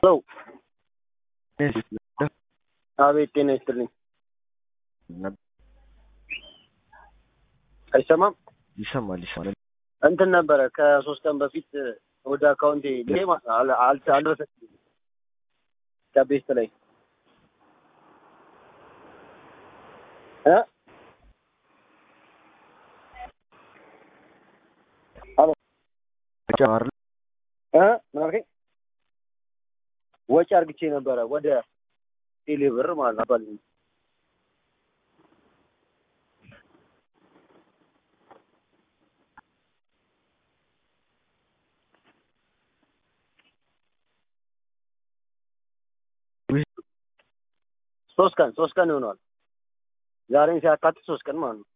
ሄሎ አቤት ጤና ይስጥልኝ። አይሰማም? ይሰማል ይሰማል። እንትን ነበረ ከሶስት ቀን በፊት ወደ አካውንቴ ጌም አልደረሰኝም ከቤስት ላይ እ ጨማር እ ምን አልከኝ? ወጪ አርግቼ ነበረ ወደ ቴሌ ብር ማለት ነው። አባል ሶስት ቀን ሶስት ቀን ይሆነዋል። ዛሬን ሲያካትት ሶስት ቀን ማለት ነው።